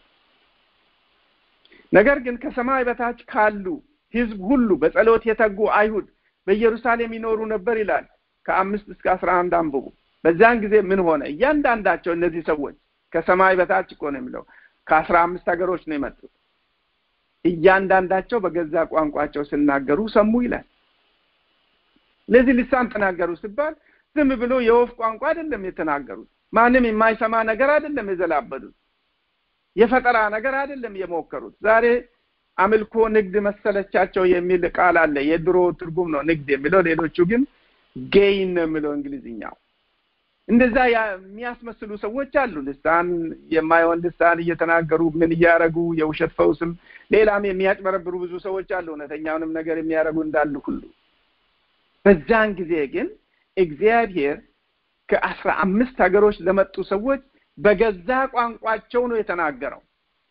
Speaker 1: ነገር ግን ከሰማይ በታች ካሉ ሕዝብ ሁሉ በጸሎት የተጉ አይሁድ በኢየሩሳሌም ይኖሩ ነበር ይላል። ከአምስት እስከ አስራ አንድ አንብቡ። በዛን ጊዜ ምን ሆነ? እያንዳንዳቸው እነዚህ ሰዎች ከሰማይ በታች እኮ ነው የሚለው ከአስራ አምስት ሀገሮች ነው የመጡት። እያንዳንዳቸው በገዛ ቋንቋቸው ሲናገሩ ሰሙ ይላል። ለዚህ ልሳን ተናገሩ ሲባል ዝም ብሎ የወፍ ቋንቋ አይደለም የተናገሩት። ማንም የማይሰማ ነገር አይደለም የዘላበዱት። የፈጠራ ነገር አይደለም የሞከሩት። ዛሬ አምልኮ ንግድ መሰለቻቸው የሚል ቃል አለ። የድሮ ትርጉም ነው ንግድ የሚለው። ሌሎቹ ግን ጌይን ነው የሚለው እንግሊዝኛው። እንደዛ የሚያስመስሉ ሰዎች አሉ። ልሳን የማይሆን ልሳን እየተናገሩ ምን እያደረጉ የውሸት ፈውስም ሌላም የሚያጭበረብሩ ብዙ ሰዎች አሉ። እውነተኛውንም ነገር የሚያደርጉ እንዳሉ ሁሉ በዛን ጊዜ ግን እግዚአብሔር ከአስራ አምስት ሀገሮች ለመጡ ሰዎች በገዛ ቋንቋቸው ነው የተናገረው።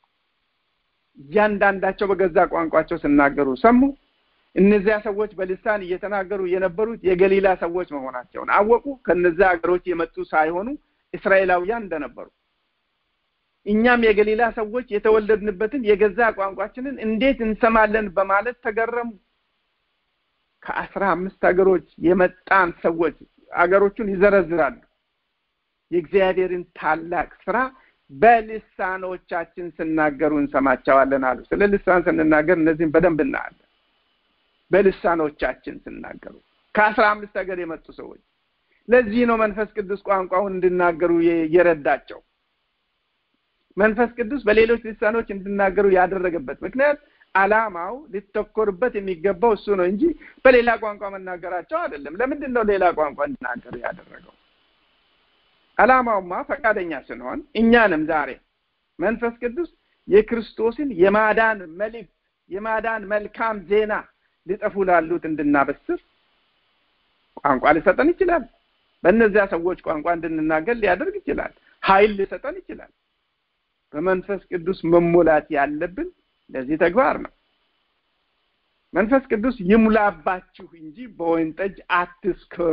Speaker 1: እያንዳንዳቸው በገዛ ቋንቋቸው ሲናገሩ ሰሙ። እነዚያ ሰዎች በልሳን እየተናገሩ የነበሩት የገሊላ ሰዎች መሆናቸውን አወቁ። ከነዚያ ሀገሮች የመጡ ሳይሆኑ እስራኤላውያን እንደነበሩ እኛም የገሊላ ሰዎች የተወለድንበትን የገዛ ቋንቋችንን እንዴት እንሰማለን በማለት ተገረሙ ከአስራ አምስት ሀገሮች የመጣን ሰዎች አገሮቹን ይዘረዝራሉ የእግዚአብሔርን ታላቅ ስራ በልሳኖቻችን ስናገሩ እንሰማቸዋለን አሉ ስለ ልሳን ስንናገር እነዚህም በደንብ እናያለን በልሳኖቻችን ስናገሩ ከአስራ አምስት ሀገር የመጡ ሰዎች ለዚህ ነው መንፈስ ቅዱስ ቋንቋውን እንዲናገሩ የረዳቸው መንፈስ ቅዱስ በሌሎች ልሳኖች እንዲናገሩ ያደረገበት ምክንያት አላማው ሊተኮርበት የሚገባው እሱ ነው እንጂ በሌላ ቋንቋ መናገራቸው አይደለም ለምንድን ነው ሌላ ቋንቋ እንዲናገሩ ያደረገው አላማውማ ፈቃደኛ ስንሆን እኛንም ዛሬ መንፈስ ቅዱስ የክርስቶስን የማዳን መልእክት የማዳን መልካም ዜና ሊጠፉ ላሉት እንድናበስር ቋንቋ ሊሰጠን ይችላል በእነዚያ ሰዎች ቋንቋ እንድንናገር ሊያደርግ ይችላል ኃይል ሊሰጠን ይችላል በመንፈስ ቅዱስ መሞላት ያለብን ለዚህ ተግባር ነው መንፈስ ቅዱስ ይሙላባችሁ እንጂ በወይን ጠጅ አትስከሩ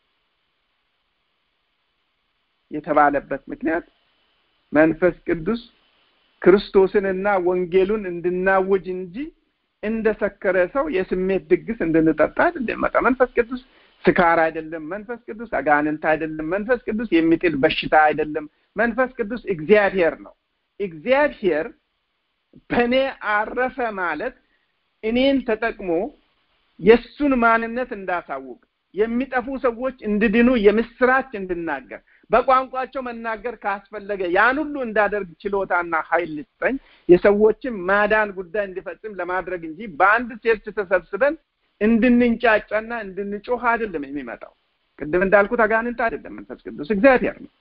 Speaker 1: የተባለበት ምክንያት መንፈስ ቅዱስ ክርስቶስንና ወንጌሉን እንድናውጅ እንጂ እንደ ሰከረ ሰው የስሜት ድግስ እንድንጠጣ አይደለም መንፈስ ቅዱስ ስካር አይደለም መንፈስ ቅዱስ አጋንንት አይደለም መንፈስ ቅዱስ የሚጥል በሽታ አይደለም መንፈስ ቅዱስ እግዚአብሔር ነው እግዚአብሔር በእኔ አረፈ ማለት እኔን ተጠቅሞ የእሱን ማንነት እንዳሳውቅ የሚጠፉ ሰዎች እንድድኑ የምስራች እንድናገር በቋንቋቸው መናገር ካስፈለገ ያን ሁሉ እንዳደርግ ችሎታና ኃይል ልስጠኝ የሰዎችን ማዳን ጉዳይ እንዲፈጽም ለማድረግ እንጂ በአንድ ቸርች ተሰብስበን እንድንንጫጫና እንድንጮህ አይደለም የሚመጣው ቅድም እንዳልኩት አጋንንት አይደለም መንፈስ ቅዱስ እግዚአብሔር ነው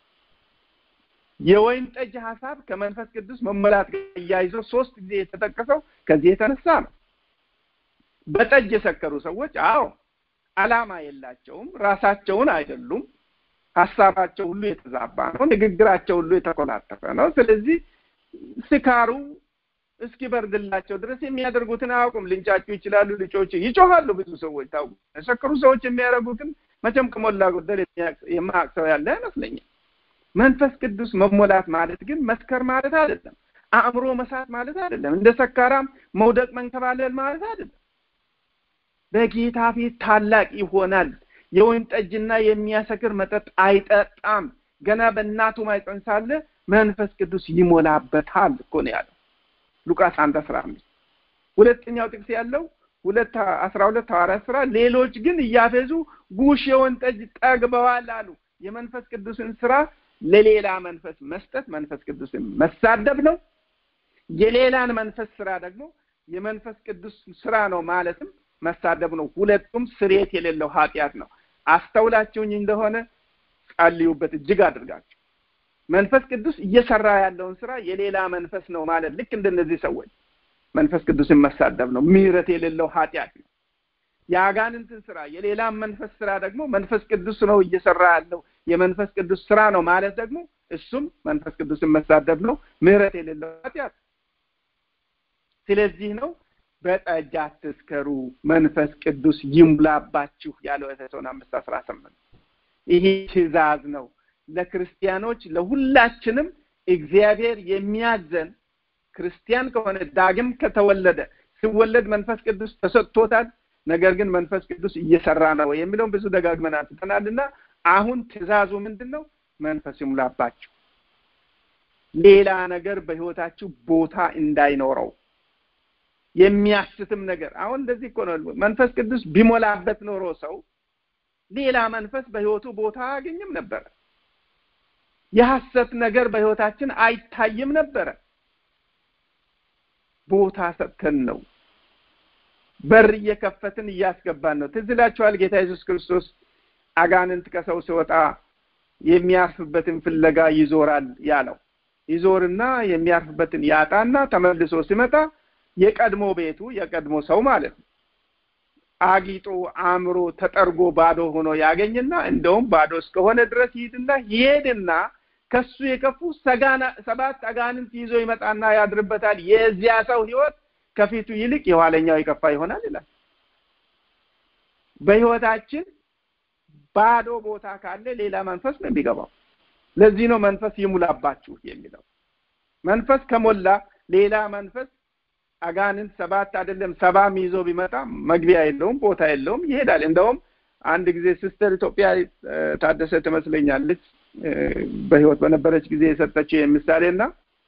Speaker 1: የወይን ጠጅ ሀሳብ ከመንፈስ ቅዱስ መመላት ጋር እያይዞ ሶስት ጊዜ የተጠቀሰው ከዚህ የተነሳ ነው በጠጅ የሰከሩ ሰዎች አዎ አላማ የላቸውም ራሳቸውን አይደሉም ሀሳባቸው ሁሉ የተዛባ ነው ንግግራቸው ሁሉ የተኮላተፈ ነው ስለዚህ ስካሩ እስኪበርድላቸው ድረስ የሚያደርጉትን አያውቁም ልንጫጩ ይችላሉ ልጮች ይጮሃሉ ብዙ ሰዎች ታውቁ የሰከሩ ሰዎች የሚያደርጉትን መቼም ከሞላ ጎደል የማያውቅ ሰው ያለ አይመስለኛል መንፈስ ቅዱስ መሞላት ማለት ግን መስከር ማለት አይደለም አእምሮ መሳት ማለት አይደለም እንደ ሰካራም መውደቅ መንከባለል ማለት አይደለም በጌታ ፊት ታላቅ ይሆናል የወይን ጠጅና የሚያሰክር መጠጥ አይጠጣም ገና በእናቱ ማይፀን ሳለ መንፈስ ቅዱስ ይሞላበታል እኮ ነው ያለው ሉቃስ አንድ አስራ አምስት ሁለተኛው ጥቅስ ያለው ሁለት አስራ ሁለት ሐዋርያት ስራ ሌሎች ግን እያፌዙ ጉሽ የወይን ጠጅ ጠግበዋል አሉ የመንፈስ ቅዱስን ስራ ለሌላ መንፈስ መስጠት መንፈስ ቅዱስን መሳደብ ነው የሌላን መንፈስ ስራ ደግሞ የመንፈስ ቅዱስ ስራ ነው ማለትም መሳደብ ነው ሁለቱም ስሬት የሌለው ኃጢአት ነው አስተውላችሁኝ እንደሆነ ጸልዩበት እጅግ አድርጋችሁ መንፈስ ቅዱስ እየሰራ ያለውን ስራ የሌላ መንፈስ ነው ማለት ልክ እንደነዚህ ሰዎች መንፈስ ቅዱስን መሳደብ ነው ምህረት የሌለው ኃጢአት ነው የአጋንንትን ስራ የሌላም መንፈስ ስራ ደግሞ መንፈስ ቅዱስ ነው እየሰራ ያለው የመንፈስ ቅዱስ ስራ ነው ማለት ደግሞ እሱም መንፈስ ቅዱስን መሳደብ ነው ምህረት የሌለው ኃጢአት ስለዚህ ነው በጠጅ አትስከሩ መንፈስ ቅዱስ ይሙላባችሁ ያለው ኤፌሶን አምስት አስራ ስምንት ይህ ትእዛዝ ነው ለክርስቲያኖች ለሁላችንም እግዚአብሔር የሚያዘን ክርስቲያን ከሆነ ዳግም ከተወለደ ሲወለድ መንፈስ ቅዱስ ተሰጥቶታል ነገር ግን መንፈስ ቅዱስ እየሰራ ነው የሚለውን ብዙ ደጋግመን አንስተናልና አሁን ትእዛዙ ምንድን ነው መንፈስ ይሙላባችሁ ሌላ ነገር በህይወታችሁ ቦታ እንዳይኖረው የሚያስትም ነገር አሁን እንደዚህ እኮ ነው መንፈስ ቅዱስ ቢሞላበት ኖሮ ሰው ሌላ መንፈስ በህይወቱ ቦታ አያገኝም ነበረ የሐሰት ነገር በህይወታችን አይታይም ነበረ ቦታ ሰጥተን ነው በር እየከፈትን እያስገባን ነው ትዝ ይላችኋል ጌታ ኢየሱስ ክርስቶስ አጋንንት ከሰው ሲወጣ የሚያርፍበትን ፍለጋ ይዞራል ያለው ይዞርና የሚያርፍበትን ያጣና ተመልሶ ሲመጣ የቀድሞ ቤቱ የቀድሞ ሰው ማለት ነው አጊጦ አእምሮ ተጠርጎ ባዶ ሆኖ ያገኝና እንደውም ባዶ እስከሆነ ድረስ ይሄድና ይሄድና ከሱ የከፉ ሰጋና ሰባት አጋንንት ይዞ ይመጣና ያድርበታል የዚያ ሰው ህይወት ከፊቱ ይልቅ የኋለኛው የከፋ ይሆናል ይላል በህይወታችን ባዶ ቦታ ካለ ሌላ መንፈስ ነው የሚገባው ለዚህ ነው መንፈስ ይሙላባችሁ የሚለው መንፈስ ከሞላ ሌላ መንፈስ አጋንንት ሰባት አይደለም ሰባም ይዞ ቢመጣ መግቢያ የለውም፣ ቦታ የለውም፣ ይሄዳል። እንደውም አንድ ጊዜ ሲስተር ኢትዮጵያ ታደሰ ትመስለኛለች በህይወት በነበረች ጊዜ የሰጠችው ምሳሌና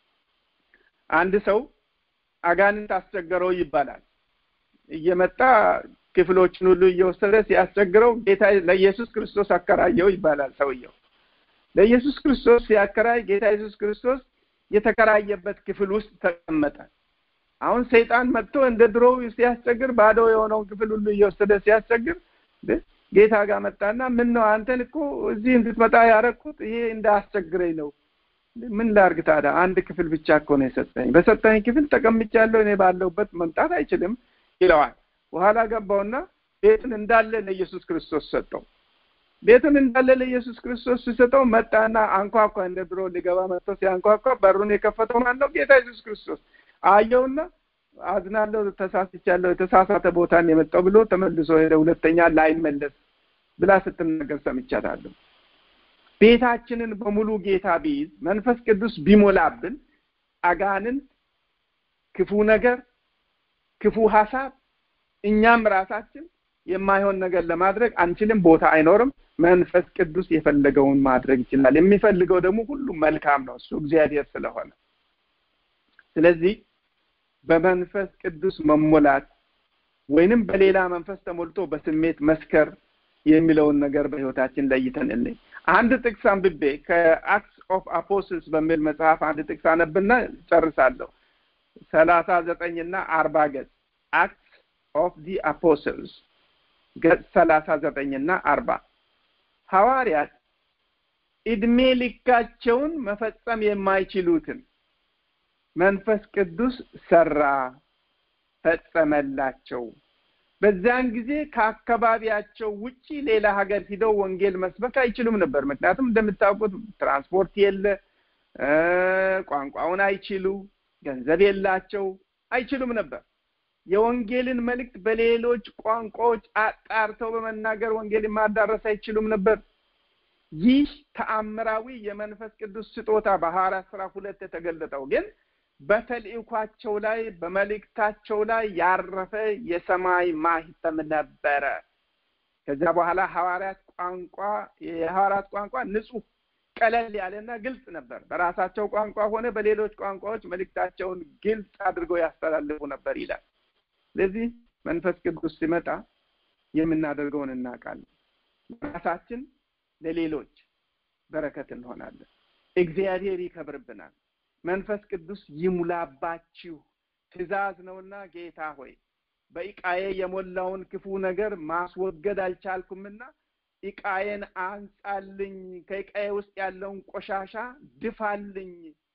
Speaker 1: አንድ ሰው አጋንንት አስቸገረው ይባላል። እየመጣ ክፍሎችን ሁሉ እየወሰደ ሲያስቸግረው ጌታ ለኢየሱስ ክርስቶስ አከራየው ይባላል። ሰውየው ለኢየሱስ ክርስቶስ ሲያከራይ ጌታ ኢየሱስ ክርስቶስ የተከራየበት ክፍል ውስጥ ተቀመጠ። አሁን ሰይጣን መጥቶ እንደ ድሮው ሲያስቸግር ባዶ የሆነውን ክፍል ሁሉ እየወሰደ ሲያስቸግር ጌታ ጋር መጣና ምን ነው አንተን እኮ እዚህ እንድትመጣ ያረኩት ይሄ እንዳያስቸግረኝ ነው። ምን ላርግ ታዲያ? አንድ ክፍል ብቻ እኮ ነው የሰጠኝ። በሰጠኝ ክፍል ተቀምጫለሁ፣ እኔ ባለሁበት መምጣት አይችልም ይለዋል። በኋላ ገባውና ቤቱን እንዳለ ለኢየሱስ ክርስቶስ ሰጠው። ቤቱን እንዳለ ለኢየሱስ ክርስቶስ ሲሰጠው መጣና አንኳኳ። እንደ ድሮ ሊገባ መጥቶ ሲያንኳኳ በሩን የከፈተው ማን ነው? ጌታ ኢየሱስ ክርስቶስ አየውና አዝናለሁ፣ ተሳስቻለሁ፣ የተሳሳተ ቦታን የመጣው ብሎ ተመልሶ ሄደ። ሁለተኛ ላይመለስ ብላ ስትናገር ሰምቻታለሁ። ቤታችንን በሙሉ ጌታ ቢይዝ መንፈስ ቅዱስ ቢሞላብን አጋንንት፣ ክፉ ነገር፣ ክፉ ሀሳብ እኛም ራሳችን የማይሆን ነገር ለማድረግ አንችልም። ቦታ አይኖርም። መንፈስ ቅዱስ የፈለገውን ማድረግ ይችላል። የሚፈልገው ደግሞ ሁሉ መልካም ነው፣ እሱ እግዚአብሔር ስለሆነ። ስለዚህ በመንፈስ ቅዱስ መሞላት ወይንም በሌላ መንፈስ ተሞልቶ በስሜት መስከር የሚለውን ነገር በህይወታችን ለይተን እንይ። አንድ ጥቅስ አንብቤ ከአክስ ኦፍ አፖስትልስ በሚል መጽሐፍ አንድ ጥቅስ አነብና ጨርሳለሁ። ሰላሳ ዘጠኝና አርባ ገጽ አክስ ኦፍ ዲ አፖስትልስ ገጽ ሰላሳ ዘጠኝና አርባ ሐዋርያት እድሜ ልካቸውን መፈጸም የማይችሉትን መንፈስ ቅዱስ ሰራ፣ ፈጸመላቸው። በዚያን ጊዜ ከአካባቢያቸው ውጪ ሌላ ሀገር ሂደው ወንጌል መስበክ አይችሉም ነበር። ምክንያቱም እንደምታውቁት ትራንስፖርት የለ፣ ቋንቋውን አይችሉ፣ ገንዘብ የላቸው፣ አይችሉም ነበር። የወንጌልን መልእክት በሌሎች ቋንቋዎች አጣርተው በመናገር ወንጌልን ማዳረስ አይችሉም ነበር። ይህ ተአምራዊ የመንፈስ ቅዱስ ስጦታ በሐዋርያት ሥራ ሁለት የተገለጠው ግን በተልእኳቸው ላይ በመልእክታቸው ላይ ያረፈ የሰማይ ማህተም ነበረ። ከዚያ በኋላ ሐዋርያት ቋንቋ የሐዋርያት ቋንቋ ንጹህ ቀለል ያለና ግልጽ ነበር። በራሳቸው ቋንቋ ሆነ በሌሎች ቋንቋዎች መልእክታቸውን ግልጽ አድርገው ያስተላልፉ ነበር ይላል። ስለዚህ መንፈስ ቅዱስ ሲመጣ የምናደርገውን እናውቃለን። ራሳችን ለሌሎች በረከት እንሆናለን። እግዚአብሔር ይከብርብናል። መንፈስ ቅዱስ ይሙላባችሁ ትእዛዝ ነውና ጌታ ሆይ በእቃዬ የሞላውን ክፉ ነገር ማስወገድ አልቻልኩምና እቃዬን አንጻልኝ፣ ከእቃዬ ውስጥ ያለውን ቆሻሻ ድፋልኝ፣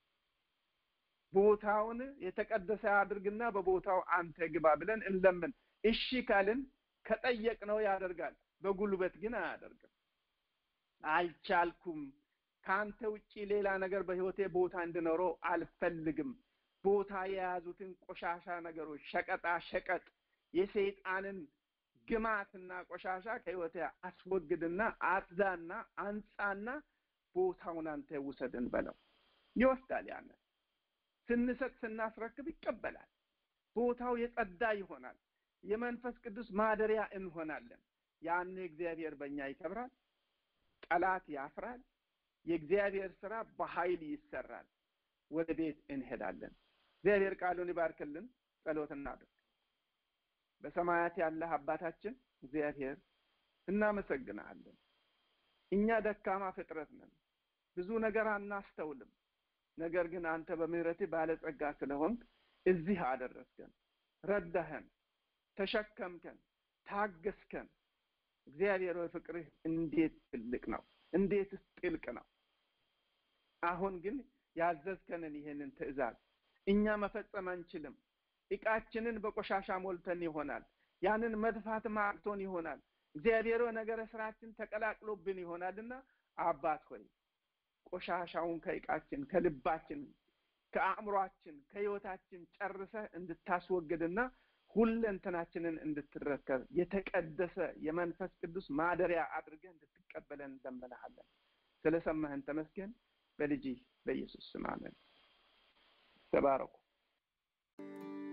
Speaker 1: ቦታውን የተቀደሰ አድርግና በቦታው አንተ ግባ ብለን እንለምን። እሺ ካልን ከጠየቅነው ያደርጋል። በጉልበት ግን አያደርግም። አልቻልኩም ከአንተ ውጪ ሌላ ነገር በህይወቴ ቦታ እንድኖረው አልፈልግም። ቦታ የያዙትን ቆሻሻ ነገሮች፣ ሸቀጣ ሸቀጥ፣ የሰይጣንን ግማትና ቆሻሻ ከህይወቴ አስወግድና አጽዳና አንጻና ቦታውን አንተ ውሰድን በለው። ይወስዳል። ያንን ስንሰጥ ስናስረክብ ይቀበላል። ቦታው የጸዳ ይሆናል። የመንፈስ ቅዱስ ማደሪያ እንሆናለን። ያን እግዚአብሔር በእኛ ይከብራል። ጠላት ያፍራል። የእግዚአብሔር ስራ በኃይል ይሰራል። ወደ ቤት እንሄዳለን። እግዚአብሔር ቃሉን ይባርክልን። ጸሎት እናድርግ። በሰማያት ያለህ አባታችን እግዚአብሔር እናመሰግናለን። እኛ ደካማ ፍጥረት ነን፣ ብዙ ነገር አናስተውልም። ነገር ግን አንተ በምህረትህ ባለጸጋ ስለሆንክ እዚህ አደረስከን፣ ረዳኸን፣ ተሸከምከን፣ ታገስከን። እግዚአብሔር ሆይ ፍቅርህ እንዴት ትልቅ ነው! እንዴትስ ጥልቅ ነው! አሁን ግን ያዘዝከንን ይሄንን ትእዛዝ እኛ መፈጸም አንችልም። እቃችንን በቆሻሻ ሞልተን ይሆናል። ያንን መድፋት ማቅቶን ይሆናል። እግዚአብሔር ነገረ ስራችን ተቀላቅሎብን ይሆናልና አባት ሆይ ቆሻሻውን ከእቃችን፣ ከልባችን፣ ከአእምሯችን፣ ከህይወታችን ጨርሰህ እንድታስወግድና ሁለንተናችንን እንድትረከብ የተቀደሰ የመንፈስ ቅዱስ ማደሪያ አድርገህ እንድትቀበለን እንለምንሃለን። ስለሰማህን ተመስገን። በልጅህ በኢየሱስ ስም አሜን። ተባረኩ።